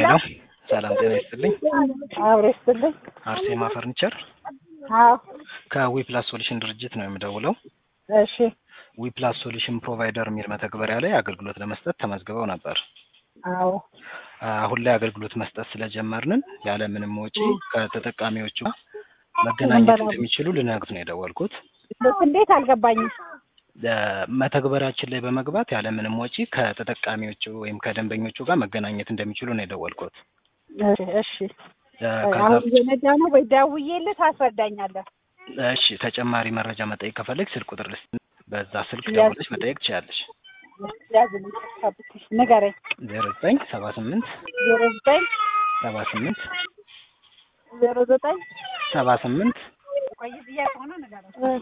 ሄሎ ሰላም ጤና ይስጥልኝ። አብሮ ይስጥልኝ። አርሴማ ፈርኒቸር አዎ ከዊፕላስ ሶሉሽን ድርጅት ነው የምደውለው። እሺ ዊፕላስ ሶሉሽን ፕሮቫይደር የሚል መተግበሪያ ላይ አገልግሎት ለመስጠት ተመዝግበው ነበር። አዎ አሁን ላይ አገልግሎት መስጠት ስለጀመርንን ያለ ምንም ወጪ ከተጠቃሚዎቹ ጋር መገናኘት እንደሚችሉ ልነግሩት ነው የደወልኩት። እንዴት አልገባኝም። መተግበሪያችን ላይ በመግባት ያለ ምንም ወጪ ከተጠቃሚዎቹ ወይም ከደንበኞቹ ጋር መገናኘት እንደሚችሉ ነው የደወልኩት። እሺ እሺ ከዛ አሁን እየነዳ ነው ወይ ደውዬልህ ታስረዳኛለህ? እሺ ተጨማሪ መረጃ መጠየቅ ከፈለግ ስልክ ቁጥር ልስጥ፣ በዛ ስልክ ያዝ። ደውለሽ መጠየቅ ትችላለሽ። ያዝልኝ ጠብቂኝ፣ ንገረኝ። ዜሮ ዘጠኝ ሰባ ስምንት ዜሮ ዘጠኝ ሰባ ስምንት ዜሮ ዘጠኝ ሰባ ስምንት ቆይ ጥያቄ ሆነ ንገረኝ።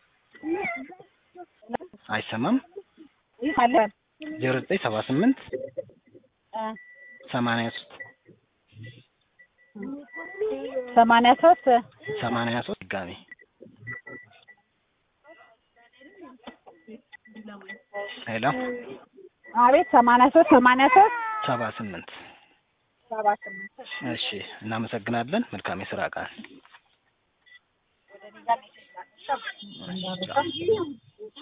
አይሰማም። ይህ አለ ዜሮ ዘጠኝ ሰባ ስምንት እ ሰማንያ ሶስት ሰማንያ ሶስት ሰማንያ ሶስት ድጋሜ ሄሎ አቤት ሰማንያ ሶስት ሰማንያ ሶስት ሰባ ስምንት ሰባ ስምንት እሺ እናመሰግናለን። መልካም የስራ ቀን። ወደ እኔ ጋር ሜሴጅ ላክ።